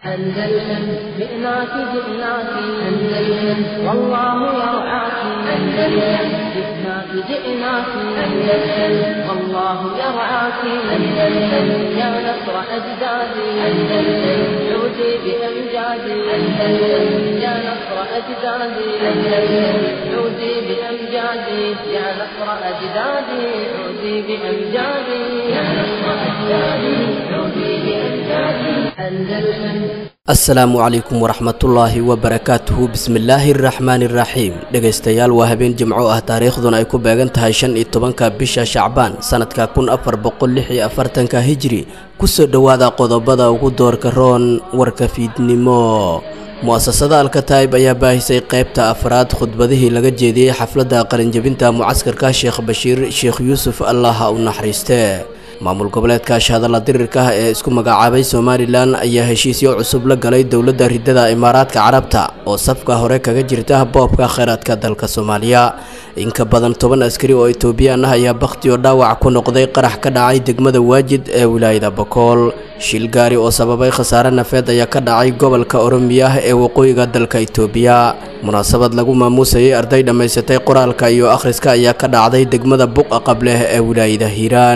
أندلسن جئناك جئناك أندلسن والله يرعاك أندلسن جئناك جئناك أندلسن والله يرعاك أندلسن يا نصر أجدادي أندلسن عودي بأمجادي أندلسن يا نصر أجدادي أندلسن عودي بأمجادي يا نصر أجدادي عودي بأمجادي يا نصر أجدادي عودي بأمجادي أندلسن asalaamu calaykum waraxmatullaahi wabarakaatuhu bismillaahi araxmaani iraxiim dhegaystayaal waa habeen jimco ah taariikhduna ay ku beegan tahay shan iyo tobanka bisha shacbaan sanadka kun afar boqol lix iyo afartanka hijri kusoo dhowaada qodobada ugu doorka roon warka fiidnimo mu-asasada alkataib ayaa baahisay qaybta afraad khudbadihii laga jeediyey xafladda qalinjebinta mucaskarka sheekh bashiir sheekh yuusuf allah ha u naxariiste maamul goboleedka shahadalla dirirka ah ee isku magacaabay somalilan ayaa heshiisyo cusub la galay dowladda ridada imaaraadka carabta oo safka hore kaga jirta boobka kheyraadka dalka soomaaliya in ka badan toban askari oo etoobiyaan ah ayaa bakhti oo dhaawac ku noqday qarax ka dhacay degmada waajid ee wilaayada bakool shil gaari oo sababay khasaare nafeed ayaa ka dhacay gobolka oromiya ee waqooyiga dalka itoobiya munaasabad lagu maamuusayay arday dhammaysatay qoraalka iyo akhriska ayaa ka dhacday degmada buqa qableh ee wilaayada hiiraan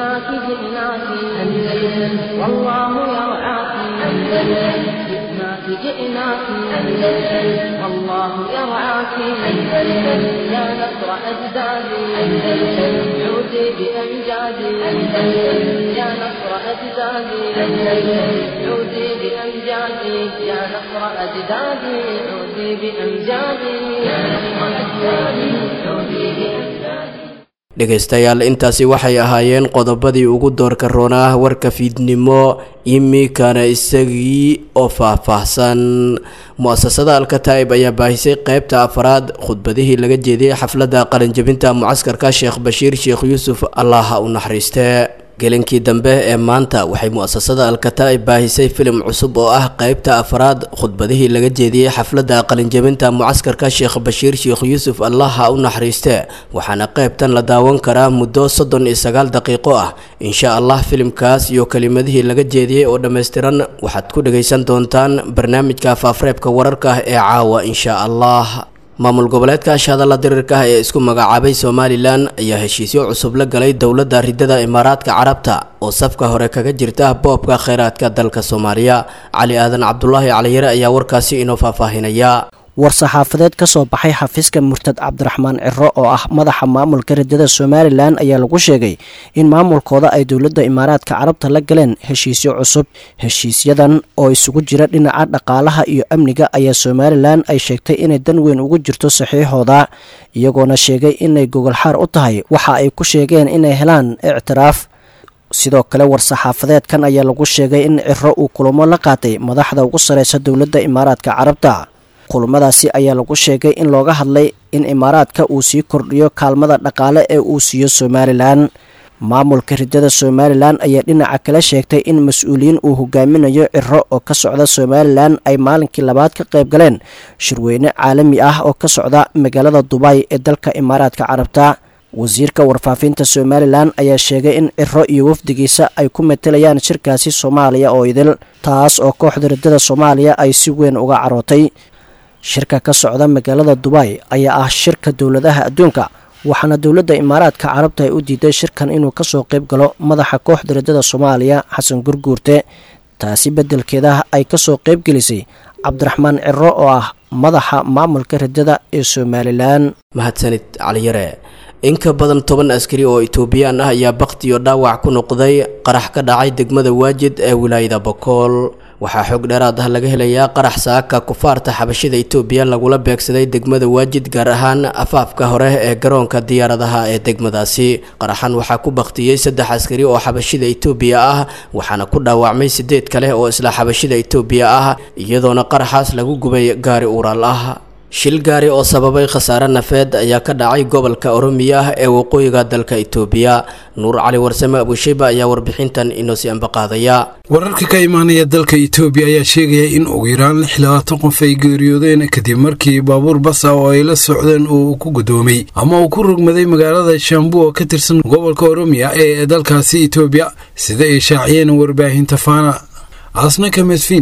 جئناك أندلسن والله يرعاك أندلسن يا نصر أجدادي أندلسن عودي بأمجادي أندلسن يا نصر أجدادي أندلسن عودي بأمجادي يا نصر أجدادي عودي بأمجادي يا نصر أجدادي عودي بأمجادي dhegaystayaal intaasi waxay ahaayeen qodobadii ugu doorka roonaa warka fiidnimo imikana isagii oo faah-faahsan mu-asasada alkataib ayaa baahisay qaybta afraad khudbadihii laga jeediyey xafladda qalinjebinta mucaskarka sheekh bashiir sheekh yuusuf allah ha u naxariiste gelinkii dambe ee maanta waxay mu-asasada alkataib baahisay filim cusub oo ah qaybta afraad khudbadihii laga jeediyey xafladda qalinjebinta mucaskarka sheekh bashiir sheekh yuusuf allah ha u naxariiste waxaana qaybtan la daawan karaa muddo soddon iyo sagaal daqiiqo ah insha allah filimkaas iyo kelimadihii laga jeediyey oo dhammaystiran waxaad ku dhagaysan doontaan barnaamijka faafreebka wararka ah ee caawa insha allah maamul goboleedka shahadalla dirirka ah ee isku magacaabay somalilan ayaa heshiisyo cusub la galay dowladda ridada imaaraadka carabta oo safka hore kaga jirta boobka kheyraadka dalka soomaaliya cali aadan cabdulaahi caliyare ayaa warkaasi inoo faahfaahinaya war-saxaafadeed ka soo baxay xafiiska murtad cabdiraxmaan ciro oo ah madaxa maamulka ridada somalilan ayaa lagu sheegay in maamulkooda ay dowladda imaaraadka carabta la galeen heshiisyo cusub heshiisyadan oo isugu jira dhinaca dhaqaalaha iyo amniga ayaa somalilan ay sheegtay inay dan weyn ugu jirto saxiixooda iyagoona sheegay inay gogolxaar u tahay waxa ay ku sheegeen inay helaan ictiraaf sidoo kale war-saxaafadeedkan ayaa lagu sheegay in ciro uu kulamo la qaatay madaxda ugu sareysa dowladda imaaraadka carabta kulamadaasi ayaa lagu sheegay in looga hadlay in imaaraadka uu sii kordhiyo kaalmada dhaqaale ee uu siiyo somalilan maamulka ridada somalilan ayaa dhinaca kale sheegtay in mas-uuliyiin uu hogaaminayo ciro oo ka socda somalilan ay maalinkii labaad ka qayb galeen shirweyne caalami ah oo ka socda magaalada dubay ee dalka imaaraadka carabta wasiirka warfaafinta somalilan ayaa sheegay in ciro iyo wafdigiisa ay ku matelayaan shirkaasi soomaaliya oo idil taas oo kooxda ridada soomaaliya ay si weyn uga carootay shirka ka socda magaalada dubay ayaa ah shirka dowladaha adduunka waxaana dowladda imaaraadka carabta ay u diiday shirkan inuu kasoo qayb galo madaxa kooxda ridada soomaaliya xasan gurguurte taasi beddelkeeda ay kasoo qayb gelisay cabdiraxmaan ciro oo ah madaxa maamulka ridada ee somalilan mahadsanid caliyare in ka badan toban askari oo etoobiyaan ah ayaa bakhti iyo dhaawac ku noqday qarax ka dhacay degmada waajid ee wilaayada bakool waxaa xoog dheeraad ah laga helayaa qarax saaka kufaarta xabashida itoobiya lagula beegsaday degmada waajid gaar ahaan afaafka hore ee garoonka diyaaradaha ee degmadaasi qaraxan waxaa ku baktiyey saddex askari oo xabashida itoobiya ah waxaana ku dhaawacmay sideed kale oo isla xabashida itoobiya ah iyadoona qaraxaas lagu gubay gaari uuraal ah shil gaari oo sababay khasaare nafeed ayaa ka dhacay gobolka oromiya ah ee waqooyiga dalka itoobiya nuur cali warsame abushayba ayaa warbixintan inoo sii ambaqaadaya wararka ka imaanaya dalka itoobiya ayaa sheegaya in ugu yaraan lix labaatan qof ay geeriyoodeen kadib markii baabuur basa oo ay la socdeen uu ku gudoomay ama uu ku rogmaday magaalada shambu oo ka tirsan gobolka oromiya ee dalkaasi itoobiya sida ay shaaciyeen warbaahinta faana asnaka mesfiin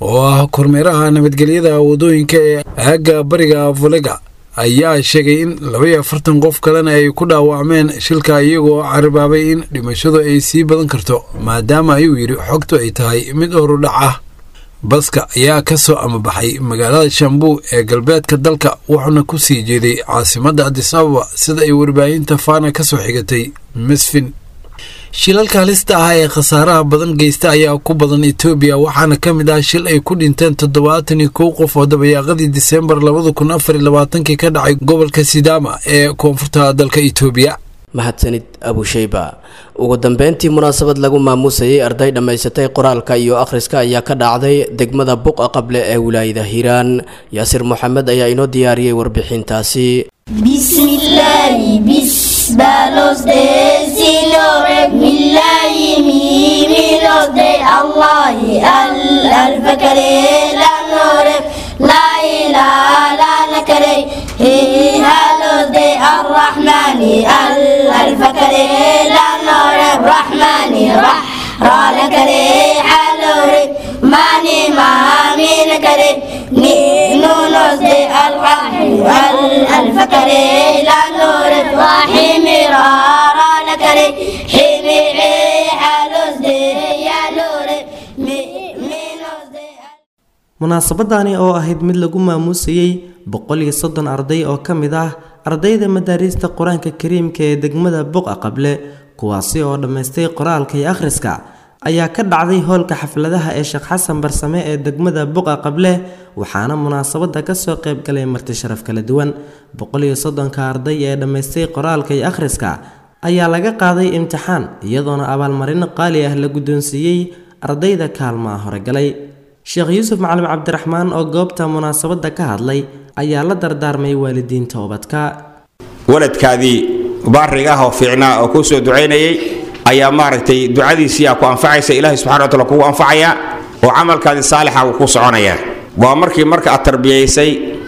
oo ah kormeeraha nabadgelyada wadooyinka ee aagga bariga volega ayaa sheegay in labaiyo afartan qof kalena ay ku dhaawacmeen shilka iyagoo carabaabay in dhimashadu ay sii badan karto maadaama ayuu yidhi xogtu ay tahay mid horudhac ah baska ayaa ka soo amabaxay magaalada shambuu ee galbeedka dalka wuxuuna ku sii jeeday caasimadda adisababa sida ay warbaahinta faana ka soo xigatay misfin shilalka halista ah ee khasaaraha badan geysta ayaa ku badan etoobiya waxaana ka mid ah shil ay ku dhinteen toddobaatan iyo kow qof oo dabayaaqadii diseembar labada kun afar iyo labaatankii ka dhacay gobolka sidaama ee koonfurta dalka etoobiya mahadsanid abusheyba ugu dambeyntii munaasabad lagu maamuusayay arday dhammaysatay qoraalka iyo akhriska ayaa ka dhacday degmada buqa qable ee wilaayada hiiraan yaasir moxamed ayaa inoo diyaariyey warbixintaasi بسم الله بس بالوس دي سيلوري بالله ميمي لوس دي الله الألف كري لا نوري لا إله لا نكري هي هالوس دي الرحمن الألف كري لا نوري الرحمن رح را لكري حلوري ماني ما مين كري نونوس دي الرحم الألف كري لا نور الرحيم رارا لكري حمي حلوس دي يا نور مينوس دي munaasabadani oo ahayd mid lagu maamuusayey boqol iyo soddon arday oo ka mid ah ardayda madaariista qur-aanka kariimka ee degmada buqa qable kuwaasi oo dhammaystay qoraalka iyo akhriska ayaa ka dhacday hoolka xafladaha ee sheekh xasan barsame ee degmada buqa qable waxaana munaasabada kasoo qaybgalay marti sharaf kala duwan boqol iyo soddonka arday ee dhammaystay qoraalka iyo akhriska ayaa laga qaaday imtixaan iyadoona abaalmarino qaali ah la guddoonsiiyey ardayda kaalmaha horegalay sheekh yuusuf macalin cabdiraxmaan oo goobta munaasabada ka hadlay ayaa la dardaarmay waalidiinta ubadka waladkaadii baariga ah oo fiicnaa oo kuu soo ducaynayay ayaa maaragtay ducadiisiiaa ku anfacaysa ilaahay subxana wataala kugu anfacayaa oo camalkaadii saalixa uu ku soconayaa waa markii marka aad tarbiyaysay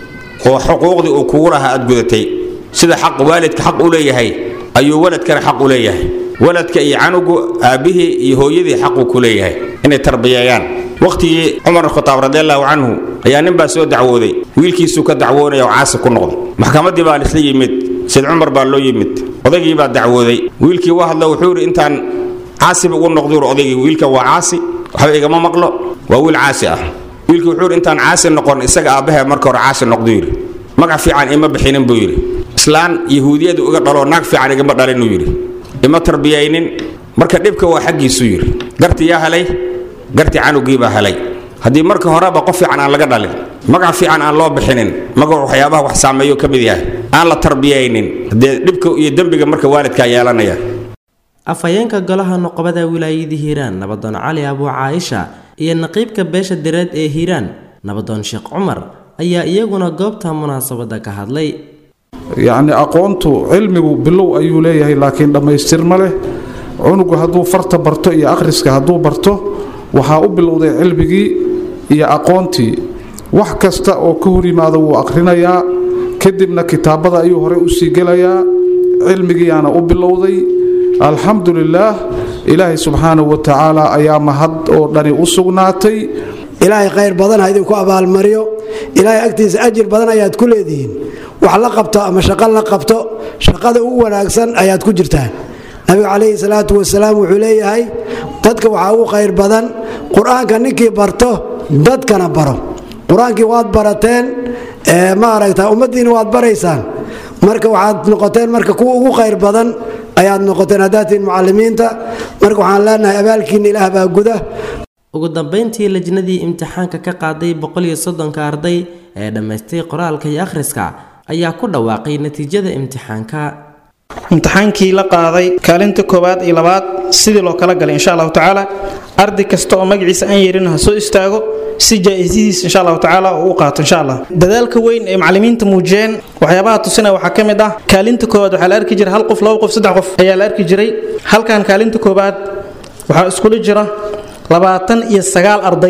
oo xuquuqdii uu kugu lahaa aad gudatay sida xaq waalidka xaq u leeyahay ayuu waladkana xaq u leeyahay waladka iyo canugu aabbihii iyo hooyadii xaquu ku leeyahay inay tarbiyeeyaan wakhtigii cumar khataab radiallahu canhu ayaa nin baa soo dacwooday wiilkiisuu ka dacwoonaya oo caasi ku noqday maxkamaddii baa lisla yimid sayd cumar baa loo yimid odaygii baa dacwooday wiilkii waa hadlo wuxuu yidhi intaan caasiba ugu noqduur odaygii wiilkan waa caasi waxba igama maqlo waa wiil caasi ah wiilkii wuxuu yidhi intaan caasi noqon isaga aabbahe marka hore caasi noqdu yidhi magac fiican ima bixinin buu yidhi islaan yahuudiyadu iga dhaloo naag fiican igama dhalinuu yidhi ima tarbiyaynin marka dhibka waa xaggiisuu yidhi garti yaa helay garti canugii baa helay haddii marka horeba qof fiican aan laga dhalin magac fiican aan loo bixinin magac waxyaabaha wax saameeyo ka mid yahay aan la tarbiyaynin dee dhibka iyo dembiga marka waalidkaa yeelanaya afhayeenka golaha noqobada wilaayadii hiiraan nabadoon cali abuu caaisha iyo naqiibka beesha direed ee hiiraan nabadoon sheekh cumar ayaa iyaguna goobta munaasabada ka hadlay yacni aqoontu cilmigu bilow ayuu leeyahay laakiin dhammaystir ma leh cunugu hadduu farta barto iyo akhriska hadduu barto waxaa u bilowday cilmigii iyo aqoontii wax kasta oo ka hor yimaada wuu akhrinayaa kadibna kitaabada ayuu horey u sii gelayaa cilmigiiaana u bilowday alxamdu lilaah ilaahay subxaanahu wa tacaala ayaa mahad oo dhani u sugnaatay ilaahay khayr badan ha idinku abaalmariyo ilaahay agtiisa ajir badan ayaad ku leedihiin wax la qabto ama shaqo la qabto shaqada ugu wanaagsan ayaad ku jirtaan nabiga calayhi salaatu wasalaam wuxuu leeyahay dadka waxaa ugu khayr badan qur-aanka ninkii barto dadkana baro qur-aankii waad barateen maaragta ummaddiina waad baraysaan marka waxaad noqoteen marka kuwa ugu khayr badan ayaad noqoteen haddaad tihiin mucalimiinta marka waxaan leenahay abaalkiina ilaah baa guda ugu dambeyntii lajnadii imtixaanka ka qaaday boqol iyo soddonka arday ee dhammaystay qoraalka iyo akhriska ayaa ku dhawaaqay natiijada imtixaanka imtixaankii la qaaday kaalinta koowaad iyo labaad sidii loo kala galay insha allahu tacaala arday kasta oo magaciisa aan yeerin ha soo istaago si jaa-isadiis insha allahu tacaala uu u qaato insha allah dadaalka weyn ee macalimiinta muujiyeen waxyaabaha tusina waxaa ka mid ah kaalinta koowaad waxaa la arki jiray hal qof laba qof saddex qof ayaa la arki jiray halkan kaalinta koowaad waxaa iskula jira labaatan iyo sagaal arday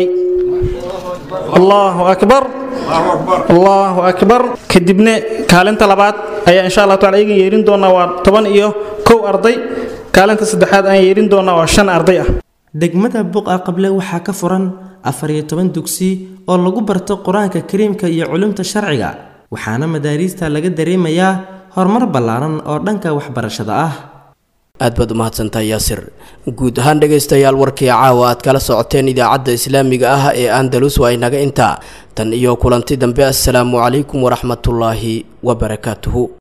allahu akbar allahu akbar kadibna kaalinta labaad ayaa insha allah taala iyagan yeerin doonaa waa toban iyo kow arday kaalinta saddexaad aan yeerin doonaa waa shan arday ah degmada buqa qable waxaa ka furan afar iyo toban dugsi oo lagu barto qur-aanka kariimka iyo culumta sharciga waxaana madaariista laga dareemayaa horumar ballaaran oo dhanka waxbarashada ah aad baad umahadsantahay yaasir guud ahaan dhegaystayaal warkii caawa aad kala socoteen idaacadda islaamiga ah ee andalus waa inaga intaa tan iyo kulanti dambe assalaamu calaykum waraxmatullaahi wabarakaatuhu